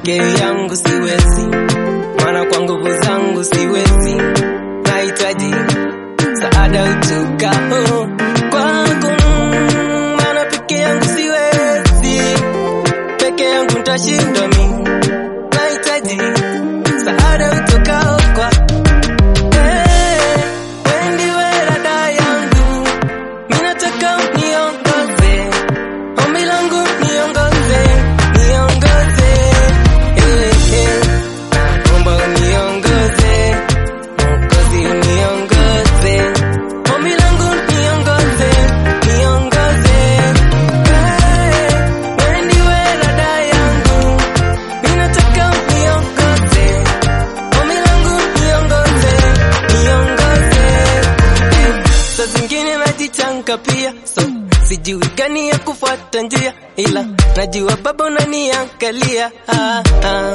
peke yangu siwezi, maana kwa nguvu zangu siwezi, nahitaji saada utokao kwako, maana peke yangu siwezi, peke yangu nitashindwa mimi, nahitaji saada utokao kwa Hey, wewe ndiwe rada yangu, mimi nataka uniongoze, ombi langu niongoze, niongoze, eh, eh, naomba uniongoze, Mwokozi uniongoze, ombi langu niongoze, niongoze, eh, wewe ndiwe rada yangu, mimi nataka uniongoze, ombi langu niongoze, niongoze, eh, saa zingine najichanka pia so sijui gani ya kufuata njia ila najua baba unaniangalia ah, ah.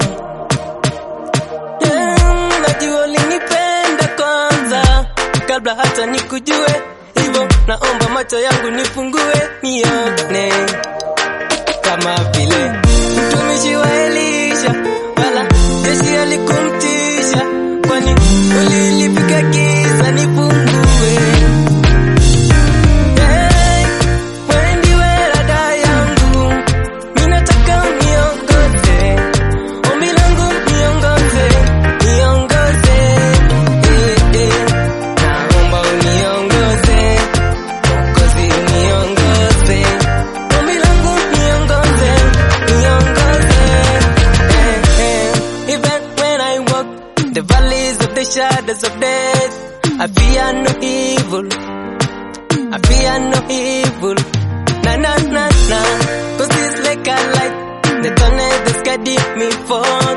Mm, najua ulinipenda kwanza kabla hata nikujue hivyo naomba macho yangu nifungue nione kama vile mtumishi wa Elisha wala jeshi alikumtisha kwani ulilipiga giza nifungue Hey, wewe ndiwe rada yangu, mimi nataka uniongoze, ombi langu niongoze, niongoze, eh, eh, naomba uniongoze, Mwokozi uniongoze, ombi langu niongoze, niongoze, eh, eh, even when I walk the valleys of the shadows of death, I fear no evil. I fear no evil. Na na na na. Cause it's like a light. The tunnel that's guiding me for